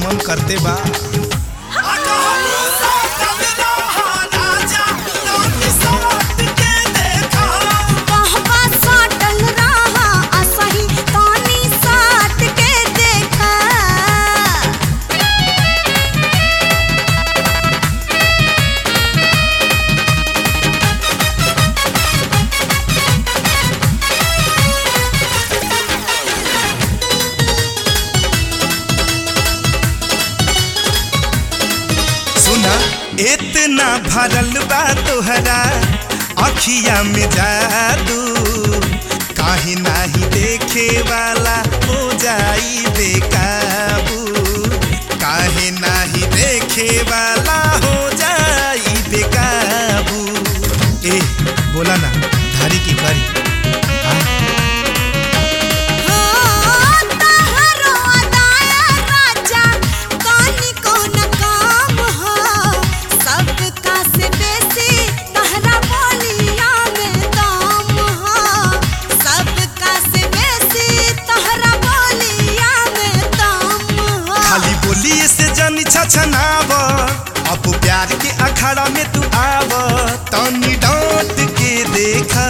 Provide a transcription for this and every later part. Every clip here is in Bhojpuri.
मन करते बा कहबा साटल रहा असही तानी साट के देखा सुना इतना भरल बा तोहरा अखिया में जादू काहे नाही देखे वाला हो जाई बेकाबू काहे नाही देखे वाला हो जाई बेकाबू ए बोला ना धारी की करी हाँ? हाँ, तहरो अदाया राजा, कानी कौन काम हो? सबका से बेसी तहरा बोलिया में दाम हो। सबका से बेसी तहरा बोलिया में दाम हो। खाली बोलिए से जनी छछनाव अब प्यार के अखाड़ा में तू आव तनी डांट के देखा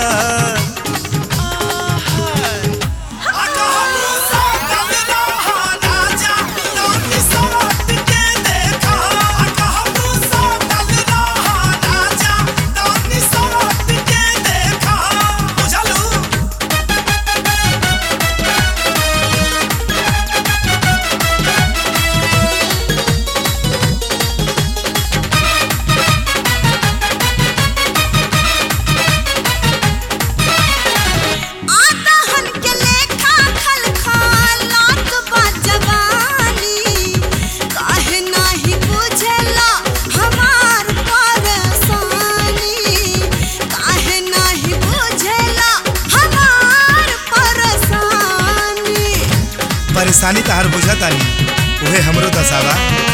आदहन के लेखा खलखलात बा जवानी। काहे नाही बुझेला हमार परेशानी? काहे नाही बुझेला हमार परेशानी? परेशानी तहार बुझतानी उहे हमरो दसावा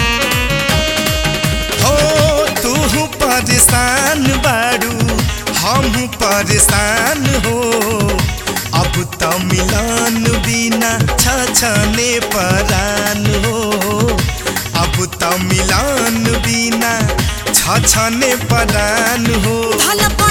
हो तू परेशान बाड़ू हम परेशान हो अब त मिलन बिना छछने परान हो अब त मिलन बिना छछने परान हो भला